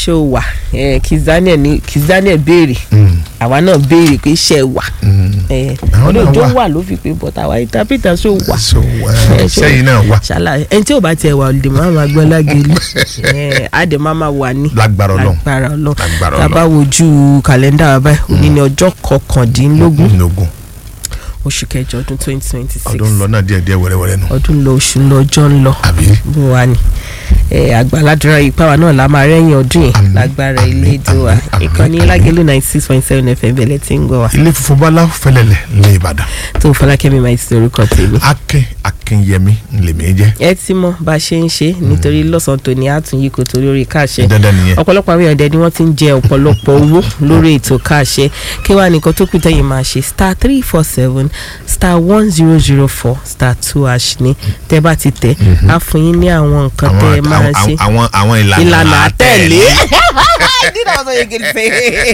ṣé o wà Eh, Kiss Daniel ní Kiss Daniel béèrè àwa náà béèrè pé ṣé ẹ wà Eh, Àwọn náà olóòjó wà. wà ló fi pé bọ́tà àwa interpreter ṣó wà so Eh, ẹ ṣó- sẹ́yìn náà wà ṣàlàyé ẹni tí ò bá tiẹ̀ wà olùdè máa ma gbọ́ lágẹ̀lú àdè máa ma wà ní lágbára Ọlọ́run lágbára Ọlọ́run Lágbára tá a bá wojú kàlẹ́ndà wa báyìí òní ní ọjọ́ kọkàndínlógún nínúgún oṣù kẹjọ ọdún twenty twenty six ọdún ń lọ náà díẹ̀ díẹ̀ wẹ́rẹ́wẹ́rẹ́ nù ọdún lọ oṣù ń lọ ọjọ́ ń lọ àbí bó wa ni ẹ àgbàládùra yìí pàwọn náà la máa rẹ́yìn ọdún yìí Àmín, lágbára àmín, ilé ètò wa àmín, àmín, ìkànnì àmín. lágẹ̀lú ninety six point seven fm bẹ̀lẹ̀ tí ń gbọ́ wa ilé funfun bala fẹlẹlẹ ní Ìbàdàn tó fọlákẹ́mi máa ti orúkọ tèmi. Akin Akinyẹmí lèmi jẹ́ ẹ ti mọ bá a ṣe ń ṣe nítorí lọ́sàn-án tòní àtúnyí kò torí orí káàṣẹ dandan nìyẹn ọ̀pọ̀lọpọ̀ àwọn èèyàn dẹ̀ ni wọ́n ti ń jẹ ọ̀pọ̀lọpọ̀ owó lórí ètò káàṣẹ kí wàá nìkan tó kù tẹ́yìn máa ṣe star three four seven star one zero zero four star two hash ni tẹ́ bá ti tẹ̀ á fún yín ní àwọn nǹkan tẹ́ ẹ àwọn máa ṣe àwọn àwọn ìlànà ìlànà àtẹ̀lé nínú àwọn sọ̀rọ̀ yìí fẹ́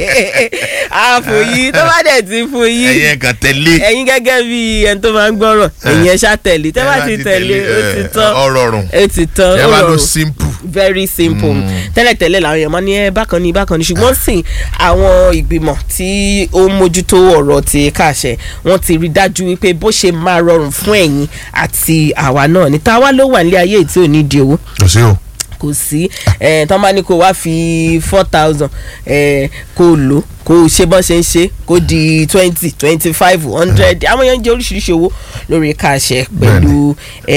àfòyí tó bá dẹ̀ ti fún yín ẹyẹ kan tẹ̀lé ẹ̀yin gẹ́gẹ́ bí ẹni tó máa ń gbọ́rọ̀ ẹ̀yin ẹ̀ ṣá tẹ̀lé tẹ́ bá ti tẹ̀lé ó ti tán ọ̀rọ̀ rùn ó ti tán ẹ ó bá lọ rọrùn simple very simple tẹ́lẹ̀tẹ́lẹ̀ làwọn èèyàn máa ní ẹ bákan ní bákan ní ṣùgbọ́n sìn àwọn ìgbìmọ̀ tí ó ń mójútó ọ̀rọ̀ ti káàṣẹ wọ́n ti rí dájú wípé bó ṣe máa rọrùn fún ẹ̀yin àti àwa náà ní táwa ló wà nílé ayé tí ò ní di owó kò sí o kò sí ẹ̀ tán bá ní kó wá fi four thousand ẹ̀ kó lò kó ṣe bọ́n ṣe ń ṣe kó di twenty twenty five hundred àwọn èèyàn ń jẹ oríṣiríṣi owó lórí káàṣẹ pẹ̀lú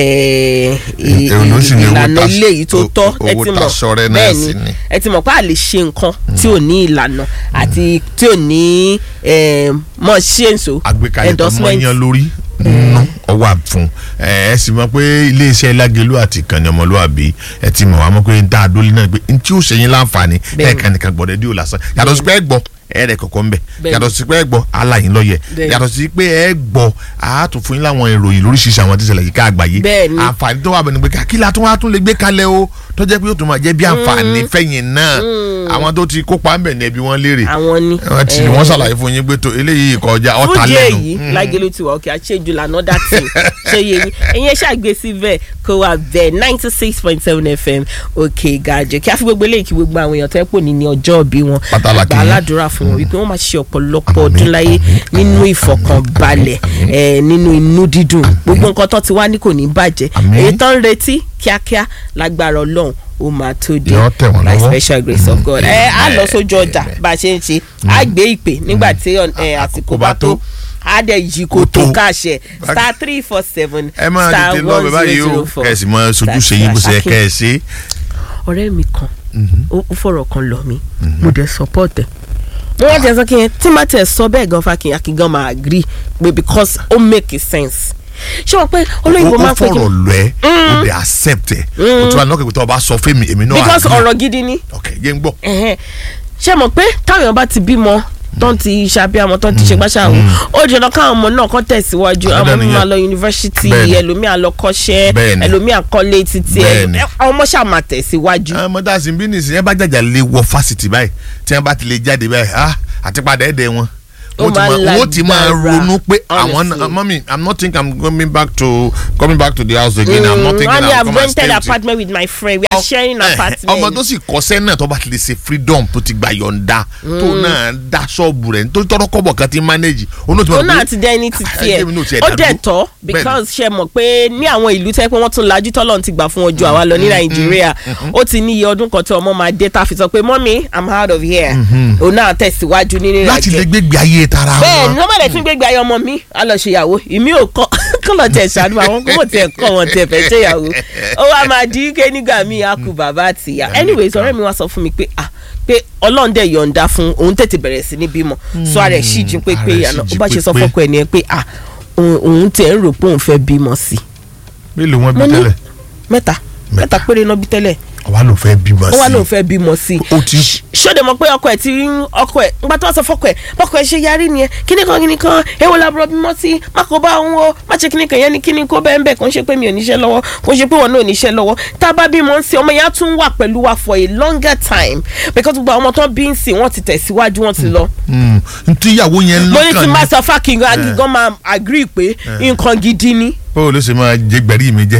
ẹ̀, ì- Èló ló sì ní owó ìlànà tas- ilé yìí tó o- tọ́ o- ẹ owó ti mọ̀ tasọrẹ náà bẹ́ẹ̀ sì ni ni. ẹ ti mọ̀ pé a lè ṣe nǹkan tí ò ní ìlànà àti tí ò ní ẹ̀, mọ̀ ṣe ń so àgbékalẹ̀ tó mọ yan lórí nínú ọwọ́ àfún ẹ ẹ sì mọ̀ pé iléeṣẹ́ Lágelú àti ìkànnì ọmọlúwàbí ẹ ti mọ̀ wá mọ̀ pé dá a dólé náà pé n tí ó ṣe yín láǹfààní Bẹ́ẹ̀ni. ẹ̀ẹ̀kan nìkan gbọ́dọ̀ dí ò lásán yàtọ̀ sí pé ẹ gbọ́ ẹ rẹ̀ kọ̀kọ́ ń bẹ̀ Bẹ́ẹ̀ni. yàtọ̀ sí pé ẹ gbọ́ aláyín lọ́yẹ̀ Bẹ́ẹ̀ni. yàtọ̀ sí pé ẹ gbọ́ àátún fún yín láwọn ìròyìn lóríṣiríṣi àwọn tí ṣẹlẹ̀ yìí ká àgbáyé Bẹ́ẹ̀ni. àǹfààní tó wà bẹ́ẹ̀ ni pé kí la tún wá tún lè gbé kalẹ̀ o tó jẹ́ pé yóò tún máa jẹ́ bí àǹfààní fẹ̀yìn náà àwọn tó ti kópa ń bẹ̀ ní ẹbí wọn léèrè àwọn ni wọ́n ti ẹ̀, wọ́n ṣàlàyé fún yín pé tó eléyìí kọjá ọ̀tá fún díẹ̀ lẹ́nu yìí Lágelú ti wà òkè àṣejù lànà dá tì ṣe yé yín ẹ̀yin ẹ̀ ṣàgbé síbẹ̀ kó wà bẹ́ẹ̀ ninety six point seven fm òkè gàjẹ́ kí a fi gbogbo eléyìí kí gbogbo àwọn èèyàn tó ẹ̀ pò ní ní ọjọ́ òbí wọn Pàtàkì àgbà yín. aládùúrà fún wọn wípé wọ́n máa ṣe ọ̀pọ̀lọpọ̀ Àmín, ọdún láyé àmín, nínú àmín, ìfọ̀kànbalẹ̀ ẹ̀ nínú inú dídùn gbogbo nǹkan tó ti wá ní kò ní bàjẹ́ Àmín. èyí tó ń retí kíákíá lágbára ọlọ́run ó máa tó dé Yóò tẹ̀ wọ́n by lọ́wọ́. special grace of God ẹ á lọ sójú ọjà Amen. bá a ṣe ń ṣe á gbé ìpè nígbà tí ẹ, àsìkò bá tó á dẹ̀ yí kó tó Kó tó. káṣẹ star three four seven ẹ máa star tètè lọ one bẹ báyìí zero o zero four kẹsì máa sojú ṣe yín bó ṣe yẹ kẹ ẹ ṣe. ọ̀rẹ́ mi kan ó ó fọ̀rọ̀ kan lọ mí mo dẹ̀ support ẹ̀ mo wá jẹ́ sọ kí n tí má tẹ̀ sọ bẹ́ẹ̀ gan fa kí n gan máa agree pé because ó make sense ṣé wọ́n pé olóyìnbó ó máa ń pè kí fọ̀rọ̀ lọ ẹ ó dẹ̀ accept ẹ o tún wà lọ́kẹ́ pé tó o bá sọ fún mi èmi náà because agree. ọ̀rọ̀ gidi ni ok yé ń gbọ́. ẹ̀hẹ́n. ṣé mọ̀ pé táwọn èèyàn bá ti bímọ tán ti ṣàbíamọ tán ti ṣe gbàṣàwò ó jẹ́ lọ káwọn ọmọ náà kọ́ tẹ̀síwájú àwọn Dandan ọmọ nìyẹn. máa lọ yunifásitì Bẹ́ẹ̀ni. ẹlòmíà lọ kọ́ṣẹ́ Bẹ́ẹ̀ni. ẹlòmíà kọ́lé títí ẹ Bẹ́ẹ̀ni. àwọn ọmọ ṣáà máa tẹ̀síwájú. àwọn ọmọdé àti bí nìsín ẹ bá jàjà lè wọ fásitì báyìí tí wọn bá ti lè jáde báyìí ah àti padà ẹ̀dẹ̀ wọn. Ó wọ́n ti máa máa- wọ́n ti máa lágbára, ronú pé àwọn honestly. mọ́mí i'm not think i'm coming back to coming back to the house again i'm not thinking wọ́n ní i'm I've come and stay rented with you. apartment with my friend we are sharing Eh, apartment. ọmọ tó sì kọsẹ́ náà tó bá ti lè ṣe freedom tó ti gba yọ̀ǹda tó náà dá ṣọ́ọ̀bù rẹ̀ nítorí tọ́rọ́ kọ́bọ̀ kan ti manage òun náà ti ó mọ̀ náà pé ti dẹ́ ní títí ẹ̀ Ayé mi náà ti ẹ̀ ó dàdúró. dẹ̀ tọ́ because ṣe mọ̀ pé ní àwọn ìlú tẹ́ pé wọ́n tún lajú tọ́lọ́ ti gbà fún ojú àwa lọ ní nàìjíríà ó ti ní iye ọdún kan tí ọmọ máa dé tá a fi sọ pé mọ́mí i'm out of here òun náà tẹ̀síwájú nínú láti lè ìrìnàjò gbégbé ayé tara bẹ́ẹ̀ ni wọn. wọ́n bá lè tún gbégbé ayé ọmọ mi á lọ ṣèyàwó ìmí ò kọ́ kọ́ lọ tẹ̀ ṣàánú àwọn kó mọ̀ tiẹ̀ kọ́ wọn tiẹ̀ fẹ́ ṣèyàwó ó wá máa di ike nígbà míì á kú bàbá àtìyá anyways ọ̀rẹ́ mi wá sọ fún mi pé ah pé ọlọ́run dẹ̀ yọ̀ǹda fún òun tètè bẹ̀rẹ̀ sí ní bímọ sọ ara ẹ̀ sì jí pé ara pé ẹ̀ sì àná jí ó bá ṣe sọ pépé. fọ́kọ ẹ̀ nìyẹn pé ah òun òun tiẹ̀ ń rò pé òun fẹ́ bímọ sí i mélòó wọn bí mo ní tẹ́lẹ̀ mẹ́ta mẹ́ta péré náà bí tẹ́lẹ̀ ọwọ́ ló fẹ́ bímọ ó wá lóun sí fẹ́ bímọ sí i ó ti ṣóde mọ̀ pé ọkọ ẹ̀ ti ń ọkọ ẹ̀ ńgbà tó wá sọ fọ́kọ ẹ̀ ọkọ ẹ̀ ṣe yarí nìyẹn kíní kan kíní kan èwo làbúrò bímọ sí má kó bá òun o má ṣe kíní kan yẹn ni kíní kó bẹ́ẹ̀ bẹ́ẹ̀ kò ń ṣe pé mi ò níṣẹ́ lọ́wọ́ kò ń ṣe pé wọn náà ò níṣẹ́ lọ́wọ́ tá a bá bímọ ń sìn ọmọ yẹn á tún wà pẹ̀lú wa for a longer time because gbogbo àwọn ọmọ tó bí ń sìn wọ́n ti tẹ̀síwájú wọ́n ti lọ. ntí ìyàwó yẹn mo ní tí lọ́kàn má ní sọ fákìngàn agigan máa agree pé nǹkan gidi ni báwo ló ṣe máa jẹ gbẹ̀rí mi jẹ́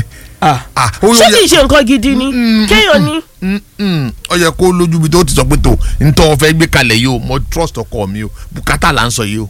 Ah. Ah, ó ṣé yẹ- kì í ṣe nǹkan gidi ni kéèyàn ní. Mm, mm. ó yẹ kó lójú bí tó ti sọ pé tó ntọ́ fẹ́ gbé kalẹ̀ yìí o mo trust ọkọ mi o bùkátà là ń sọ yìí o.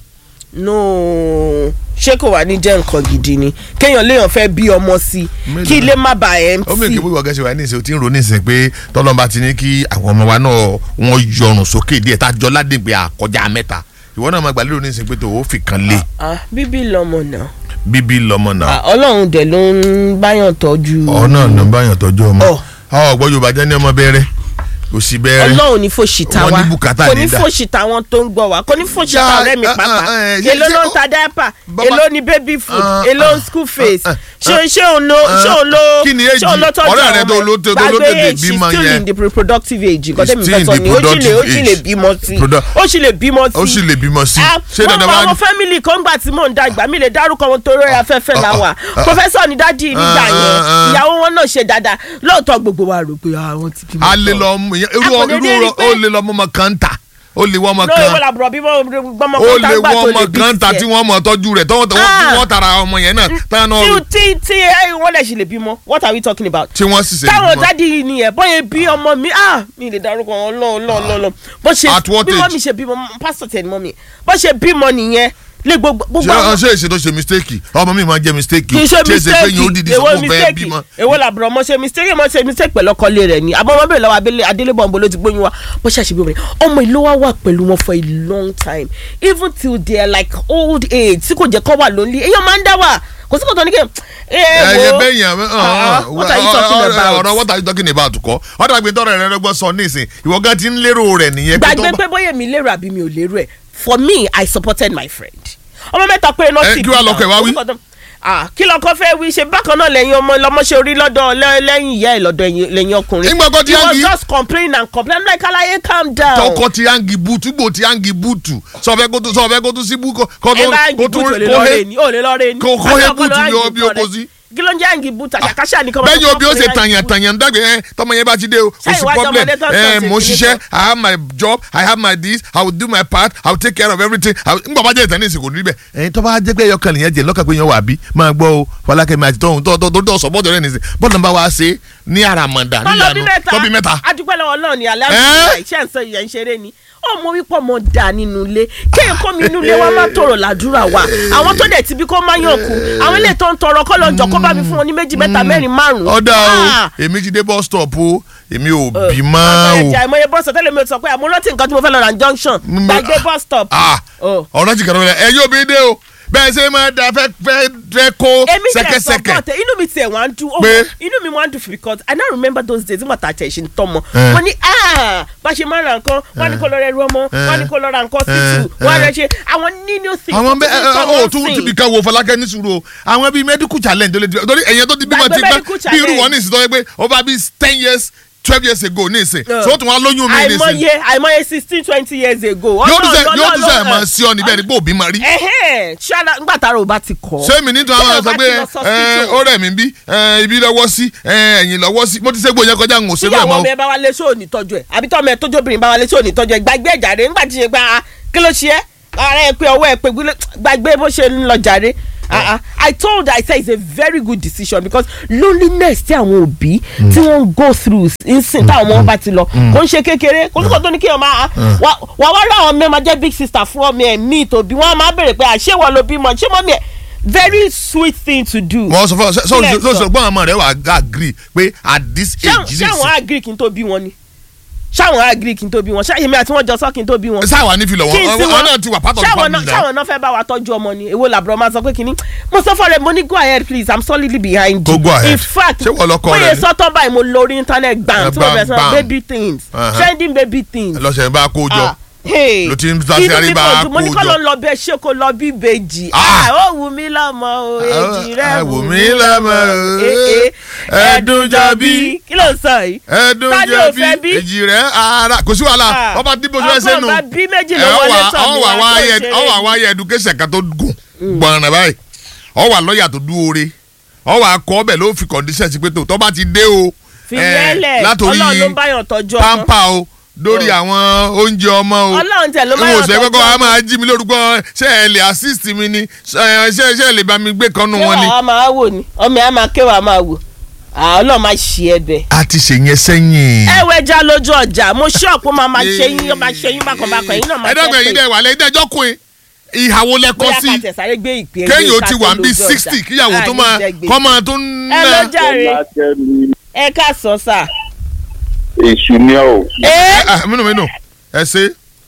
no ṣé kò wá ní jẹ́ nǹkan gidi ni kéèyàn léèyàn fẹ́ bí ọmọ sí i Mélòó? kí ilé má bàa ẹ̀ ń ó mèkì tì. bóyá ọ̀gá ṣe wà ní ìsìn o ti ń ro ní ìsìn pé tọ́lọ́mọba ti ní kí àwọn ọmọ wa náà wọ́n yọrùn sókè díẹ̀ tá a jọ ládìgbé àkọjá mẹ́ta ìwọ náà máa gbà lérò ní ìsìn pé tó o fi kan lé Ah, bíbí lọmọ náà bíbí lọmọ náà Ah, ọlọ́run dẹ̀ ló ń báyàn tọ́jú. ọ náà ló ń báyàn tọ́jú ọmọ Ọ. ọ gbọ́ yorùbá jẹ́ ní ọmọ bẹ́rẹ́ kò sí bẹ́rẹ́ ọlọ́run ní fòṣìta Wọ́n wa ní bùkátà kò ní nídà. fòṣìta wọn tó ń gbọ́ wa kò ní fòṣìta Ya, ọ̀rẹ́ mi ah, pàápàá ah, eh, ṣe- èló ṣe- ló ń ta diaper Bàbá- èló ni baby food Ah, èló ah, ń school fees ah, ṣé ṣé òun ló ṣé òun ló Kí ni ṣé òun ló age? tọ́jú Ọ̀rẹ́ rẹ àwọn tó ọmọ ló- tó- tó ló gbàgbé tètè age she's bímọ still yẹn. in the reproductive age nǹkan tẹ́mi still fẹ́ in sọ the ni ó sì lè ó productive sì lè age. bímọ sí Produ- ó sì lè bímọ sí ó sì lè bímọ sí Ah, ṣé mo dandan mọ wá àwọn fámìlì kan gbà tí mò ń dàgbà mi lè dárúkọ wọn torí afẹ́fẹ́ la wà pọfẹ́sọ̀ ní dádì nígbà ah, yẹn ah. ìyàwó wọn náà ṣe dáadáa lóòótọ́ gbogbo wa rò pé àwọn ti bímọ a lè tán. lọ mú ìyẹn- irú A kò lè irú dé rí ó pé- lè lọ mú ọmọ kan tà ó lè wọ ọmọ lórí wọn kan làbúrò bí gbọmọ ó kan tá lè gbà wọ tó ọmọ lè bí kan tà tí tiẹ̀. wọ́n mọ̀ tọ́jú rẹ̀ tọ́wọ́ tọ́wọ́ tí Ah. wọ́n tara ọmọ yẹn náà táwọn náà tí tí tí ẹ wọn lè ṣe lè bímọ what are we talking about. tí wọ́n sì ṣe táwọn bímọ. dádì yìí nìyẹn bóyá bí ọmọ mi ah mi lè dárúkọ wọn lọ lọ lọ lọ bó ṣe At what bí age? mọ́mí ṣe bímọ pásítọ̀ tẹ̀ ní mọ́mí bó ṣe bímọ nìyẹn lé gbogbo gbogbo ṣé àwọn ṣé èsì tó ṣe mistake ọmọ mi máa jẹ mistake kì í ṣe ṣé èsì pé yín ó mistake dìdí sọ èwo fún fẹ́ mistake bímọ. èwo làbúrò ọmọ ṣe mistake mo ṣe mistake pẹ̀lú ọkọlé rẹ̀ ni àbọ̀ ọmọ bẹ̀rẹ̀ lọ́wọ́ abẹ́lé adélébọ̀ ọ̀nbọ̀ ló ti gbóyún wa bó ṣe àṣebí obìnrin ọmọ ìlú wa wà pẹ̀lú wọn for a long time even till they are like old age tí kò jẹ́ kọ́ wà lonely èèyàn máa ń dá wà kò sí kò tó ní kí ẹ ẹyẹ wo bẹyìn àmì Ah, what are you talking about? ọ̀rọ̀ what are you talking about kọ́ ọ̀dà gbé tọrọ rẹ lọ́gbọ́n sọ nísìn ìwọ gan ti ń lérò rẹ̀ nìyẹn pé tó gbàgbé bá- pé bóyá mi lérò àbí mi ò lérò ẹ̀ for me i supported my friend ọmọ mẹ́ta pé náà Eh, sì kí wàá bí lọkọ ẹ̀ wá wí? orúkọ tó- Ah, kí lọkọ fẹ́ wí ṣe bákan náà lẹ́yìn ọmọ lọmọ ṣe orí lọ́dọ̀ lẹ́- lẹ́yìn ìyá ẹ̀ lọ́dọ̀ ẹ̀yìn- lẹ́yìn ọkùnrin Nígbà kan tí he was Yangi- just complaining and complaining I'm like alaye calm down. tọkọ ti hangi butu gbò ti hangi butu sọfẹ kó tó sọfẹ kó tó sí bú kó kó ẹ tó bá kó yangi tó boot ò lè kó lọ hé rẹ ni ò lè lọ rẹ ni. kó kó hé Àti ọkọ butu lọ ni yangi ó bí boot ó kó rẹ. sí. kí ló ń jẹ́ yangi boot àṣàkáṣà ni kọ́ bẹ́ẹ̀ni obi ó ṣe tàyàn tàyàn dàgbé ẹ tọmọ yẹn bá ti dé o kò Ṣé sí ìwádìí problem ọmọdé tó ń ẹ sọ mo sí ṣiṣẹ́ ìpínlẹ̀ i have my job i have my this i will do my part i will take care of everything I will- ngbà bá jẹ́ ìtàn ní ìsìnkú níbẹ̀ ẹ̀yin tó bá jẹ́ pé ẹyọkàn nìyẹn jẹ́ lọ́kàn pé yẹn wà bí máa gbọ́ o fọlákẹ́mi àti tọ́hún tó tó tó tó sọ́pọ́tò rẹ̀ nìsín bọ́ọ̀lù bá wa ṣe ní àràmọ̀dà tọ́lọ́bí níyanu mẹ́ta tọ́bí mẹ́ta adúpẹ́ lọ́wọ́ náà ni alẹ́ iṣẹ́ ń sọ ìyẹn ń ṣeré ni ọmọ wípé ọmọ dà nínú ilé kéèyàn kó mi inú ilé wa má tọrọ làdúrà wa àwọn tó dẹ̀ ti bí kó má yàn kú àwọn ilé tó ń tọrọ kọ́ lọ́njọ́ kó bá mi fún wọn ní méjì mẹ́ta mẹ́rin márùn-ún. ọ̀dà Ah! o èmi ti dé bus stop o èmi ò bí ọ̀sán mọ́ ẹ̀jẹ̀ o àìmọye bọ́sọ̀ tẹ́lẹ̀ mi ò sọ pé àmọ́ rántí nǹkan tí mo fẹ́ lọ ra ní junction Mm, gbàgbé bus stop. Ah, Oh. ọ̀rọ̀ ti kàrọ̀ ẹ yóò bí dé o bẹ́ẹ̀ ṣe máa da fẹ́ fẹ́ fẹ́ kó èmi tẹ̀ sẹ́kẹ́sẹ́kẹ́ support ẹ inú mi tiẹ̀ wá ń dùn Pé? oh, inú mi wá ń dùn because I now remember those days nígbà tá a tẹ̀ ṣe ń tọ́mọ Eh. mo ní ah bá ṣe máa ra nǹkan wọ́n ní kó lọ rẹ ru ọmọ wọ́n ní kó lọ ra nǹkan títù wọ́n á rẹ ṣe àwọn nínú things àwọn bẹ tó ẹ ti ẹ tọ́ ọ wọn tún sìn. ti bi kan wo Fọlákẹ́ ní sùúrù o àwọn bíi medical challenge tó lè ti torí ẹ̀yẹ tó ti bímọ Gbàgbé ti pẹ́ medical bí irú challenge. wọn ní ìsìn tó yẹ pé over bíi ten years twelve years ago ní ìsìn Yeah. so ó tún wá lóyún mi ní ìsìn àìmọye àìmọye sixteen twenty years ago. yóò tún sẹ Ọlọ́run- yóò tún sẹ Ọlọ́run- máa sí ọ níbẹ̀ ní pé òbí máa rí ẹhẹ́n ṣáná ńgbà tára ò bá ti kọ́. sẹ́mi nítorí àwọn Téèyàn sọ bá pé ti lọ ẹ hospital. ó rẹ̀ mí bí ẹ, ibi lọ́wọ́ sí ẹ, ẹ̀yìn lọ́wọ́ sí mo ti ṣe gbòòyàn kọjá ń òṣèlú ẹ̀ tíyàwó mọ́ ọmọ ẹ bá wa lé sóòní tọ́jú ẹ̀ àbí tọ́mọ ẹ tójú obìnrin bá wa lé sóòní tọ́jú ẹ̀ gbàgbé ẹ̀ jàre ńgbà tí ṣe pé ah kí ló ṣe ẹ́ ara ẹ pé ọwọ́ ẹ pé gbílé- gbàgbé bó ṣe ń lọ jàre. Ah, ah. I told her I said it's a very good decision because loneliness tí àwọn òbí tí wọ́n ń go through nsìn táwọn ọmọ wọn bá ti lọ kò ń ṣe kékeré kò ní kò tó ní kí ọmọ ah, wà wà wá rà àwọn mẹ́ẹ̀má jẹ́ big sister fún ọmọ ẹ̀ ní ìtòbí wọ́n á máa béèrè pé àṣé wọ́n ló bímọ ṣé mọ́mí ẹ̀ very sweet thing to do. wọ́n sọ fún ọ sọ Kílẹ̀ sọ sọ. sọ gbọ́n àmọ́ rẹ̀ wà á agree pé at this ṣáwọn age ṣáwọn this agree kí n tó bí wọn ni ṣáwọn agree kí n tó bí wọn ṣáyẹmí àti wọn jọ sọ kí n tó bí wọn. sáwà ní filọ̀ kí n wọn sí wọn náà ti wà part of the ṣáwọn family náà now ṣáwọn náà fẹ́ bá wa tọ́jú ọmọ ni èwo làbúrò máa sọ pé kínní mo sọ fọ́ rẹ mo ní go ahead please i'm solidly behind you Go, go ahead. in fact Ṣé wọ́n lọ́kọ rẹ bóyá ni? sọ́tọ̀ báyìí mo lórí internet gbàm Eh, tí mo bam, bẹ̀rẹ̀ sọ bam. baby things Uh-huh. trending baby things. lọ́sẹ̀ bá kó jọ Ah, hey. ló ti ń sá sí Inú mi àríbá kò dùn, mo ní kó kọ́ ló jọ. ń lọ bẹ́ẹ̀ ṣé kò lọ bí ìbejì Ah. Ah, ó wù mí lọ́mọ o èjì rẹ̀ wù mí lọ́mọ o, Eh, eh. ẹ̀dùn jọ bí kí ló ń sọ yìí. ẹ̀dùn Ta ni jọ ò bí fẹ́ bí? èjì rẹ̀ ara kò sí wàhálà Ah. wọ́n bá dìbò sí ẹsẹ̀ nù ọgbọ́n bá bí méjì ló ẹ, wọlé ọwà- tọ̀ mí ọwà wá wá tó yẹ- ṣeré. ọwà wá yẹ education kan tó gùn gbọ̀nràn báyìí ọwà lọ́ọ̀yà tó dúore ọwà akọ ọbẹ̀ ló fi condition sí pé tó tọ́ bá ti dé o fi eh, yẹlẹ̀ látòrí ọlọ́run ló ń báyàn tọ́jú ọmọ pampa o lórí Oh. àwọn oúnjẹ ọmọ o ọlọ́run tẹ̀ ló n báyàn ò sẹ́ tọ́jú kọ́kọ́ a ọmọ máa jí mi lórúkọ ṣé ẹ lè assist mi ni ṣé ṣé ṣé ẹ lè bá mi gbé kan nù ṣé wọn ni. wàá máa wò ni ọmọ ẹ̀ á máa kéwàá máa wò ọlọ́run máa ṣe ẹ bẹ̀. a ti ṣe yẹn sẹ́yìn. ẹ wẹ já lójú ọjà mo ṣọ́ọ̀pù máa máa ṣe yín ó máa ṣe yín bákanbákan yín náà máa ẹ̀ẹ́dẹ́gbẹ̀ yìí dẹ̀ wà lẹ́yìn dẹ́jọ́ kùn ìhàwó lẹ́kọ́ bóyá sí ká tẹ̀sáré gbé ìpè kéèyàn ó ti wà bí sixty kíyàwó tó máa kọ́ máa tó ń ẹ ló ná. jàre Fọlákẹ́mi ẹ ká sọ sà. èṣù ni ọ́. ẹ Ah, mínú mínú ẹ ṣe.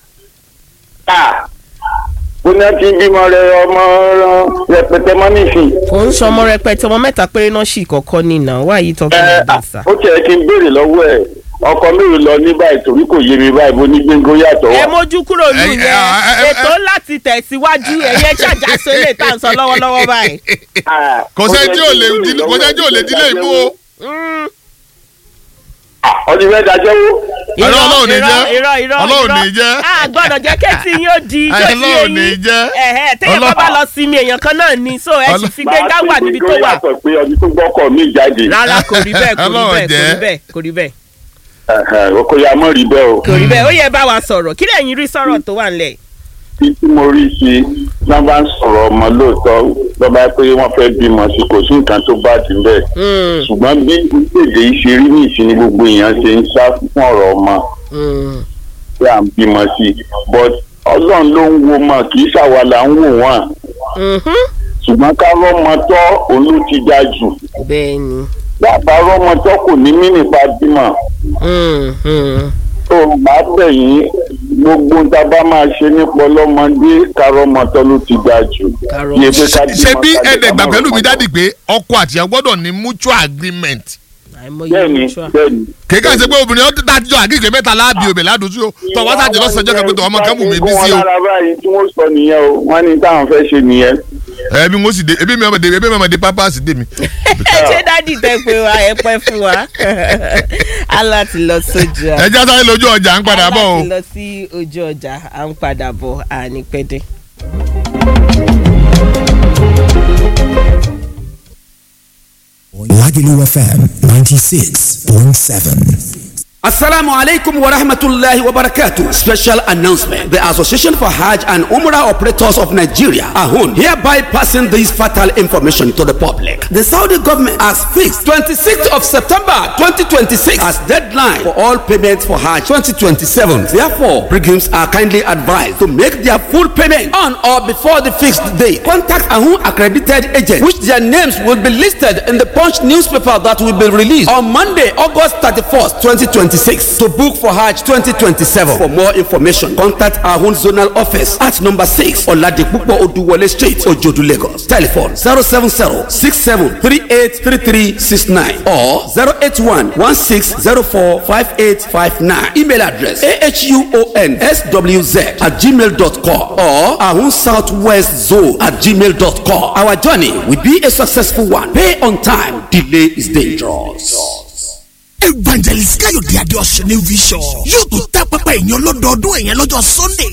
ó ní kí bímọ rẹ ọmọ rẹpẹtẹ mọ́ nísìn. kò ń sọmọ rẹpẹtẹ ọmọ mẹ́ta péré náà sì kọ́kọ́ nínà wá yìí tọ́ kí ẹ ló dé sà. ó tiẹ̀ kí n béèrè lọ́wọ́ ẹ̀ ọkọ mélòó lọ ní báyìí torí kò yé mi báyìí bó ní gbéńgó yàtọ̀ ẹ wà. mójú kúrò lù Ẹ- yẹn ẹ- ẹ- ẹ- ètò láti tẹ̀síwájú ẹ̀yẹ ṣàjàsọ ilé tá à ń sọ lọ́wọ́lọ́wọ́ báyìí. Ah, kò ó sẹ́ni yẹ tí kí ò n lè béèrè dín- lọ́wọ́ kò sẹ́ni tí ò lè ẹ̀ dílé ìmú o. Mm. Ah, ọdún fẹ́ dájọ́ wó. Ọlọ́run Ọlọ́run ní jẹ́. irọ́ irọ́ Ọlọ́run ní jẹ́. a gbọ́dọ̀ jẹ́ kẹ́tì yín ó di ijó sí Ọlọ́run ní eyín jẹ́. ẹ̀hẹ́ téèyàn bá Ọlọ́run- bá lọ sinmi èèyàn kan náà ni so ẹ sì Ọlọ́- fi gbẹ́ngà wà níbi tó wà yàtọ̀ pé ọdún tó gbọ́kọ̀ mi jáde. rárá kò rí bẹ́ẹ̀ kò rí Ọlọ́run bẹ́ẹ̀ kò jẹ́. rí bẹ́ẹ̀ kò rí bẹ́ẹ̀ Ẹ̀hẹ̀, kò yá mọ́ rí bẹ́ẹ̀ o. kò rí bẹ́ẹ̀ ó yẹ bá wa sọ̀rọ̀ kí lẹ́yìn rí sọ̀rọ̀ tó wà nílẹ̀ tí tí mo rí sí náà bá ń sọ̀rọ̀ ọmọ lóòótọ́ lọ́ba pé wọ́n fẹ́ bímọ sí kò sí nǹkan tó bá ti bẹ́ẹ̀. Mm, ṣùgbọ́n bí ìpèdè ṣe rí ní ìsinmi gbogbo èèyàn ṣe ń sá fún ọ̀rọ̀ ọmọ mm. tí à ń bímọ sí but ọlọ́run ló ń wo mọ̀ kì í ṣàwa là ń wò wọ́n Mhm. ṣùgbọ́n ká rọ́mọ tọ́ òun ló ti ga jù bẹ́ẹ̀ ni bàbá rọ́mọ tọ́ kò ní mí nípa bímọ Mm, mm. tó máa bẹ̀ yín gbogbo tá a bá máa ṣe nípa ọlọ́mọdé ká rọ́mọ tọ́ ló ti ga jù Ká rọ́mọ- Iye pé ká bímọ ṣe bí ká lè ẹ̀ẹ́dẹ̀gbà bá pẹ̀lú mi rọ́mọ dádì pé ọkọ àtìyàwó gbọ́dọ̀ ní mutual agreement. àìmọye bẹ́ẹ̀ni mutual. bẹ́ẹ̀ni kéka ṣe pé obìnrin ọdún dájọ́ àgíkè mẹ́ta láàbì òbẹ̀ ládùúgbò tí ó tọ́ wá sáàjì lọ́sàn-án jẹ́ kẹ́kẹ́ tó ọmọ kan mú mi bí sí o. wọ́n lára báyìí tí wọ́n sọ nìyẹn o wọ́n ní táwọn fẹ́ ṣe nìyẹn. ẹbí mo sì dé ebi mi ọmọdé ebi mi ọmọdé pampers dé mi. ṣé dádì tẹ pé wa ẹ pẹ́ fún wa aláti lọ sójú à. ẹ já sáré lójú ọjà ń padà bọ̀ o. aláti lọ sí ojú ọjà à ń padà bọ̀ àní pẹ́dẹ́. Lagelu FM 96.7. Assalamu alaikum wa rahmatullahi wa barakatuh. Special announcement. The Association for Hajj and Umrah Operators of Nigeria, AHUN, hereby passing this fatal information to the public. The Saudi government has fixed 26th of September 2026 as deadline for all payments for Hajj 2027. Therefore, pilgrims are kindly advised to make their full payment on or before the fixed date. Contact AHUN accredited agents, which their names will be listed in the Punch newspaper that will be released on Monday, August 31st, 2026 to book for Hajj 2027. For more information, contact our own zonal office at number 6 Oladipupo Oduwole Street, Ojodu, Lagos. Telephone 070-6738-3369 or 081-1604-5859. Email address ahunSWZ at gmail.com or Ahun Southwest Zone at gmail.com. Our journey will be a successful one. Pay on time. Delay is dangerous. evangelist káyọ̀dé adéọ̀sẹ̀ ní vision yóò tún tẹ́ pẹpẹ ìyẹn lọ́dọọdún ẹ̀yẹn lọ́jọ́ sunday